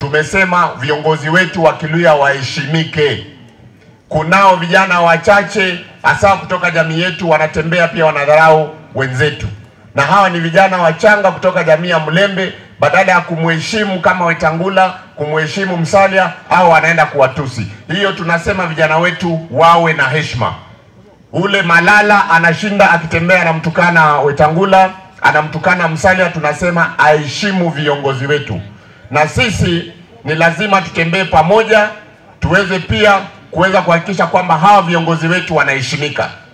tumesema viongozi wetu wa Kiluya waheshimike. Kunao vijana wachache hasa kutoka jamii yetu wanatembea pia wanadharau wenzetu, na hawa ni vijana wachanga kutoka jamii ya Mlembe. Badala ya kumheshimu kama Wetangula, kumheshimu Msalia, au wanaenda kuwatusi. Hiyo tunasema vijana wetu wawe na heshima. Ule Malala anashinda akitembea anamtukana Wetangula, anamtukana Msalia, tunasema aheshimu viongozi wetu, na sisi ni lazima tutembee pamoja, tuweze pia kuweza kuhakikisha kwamba hawa viongozi wetu wanaheshimika.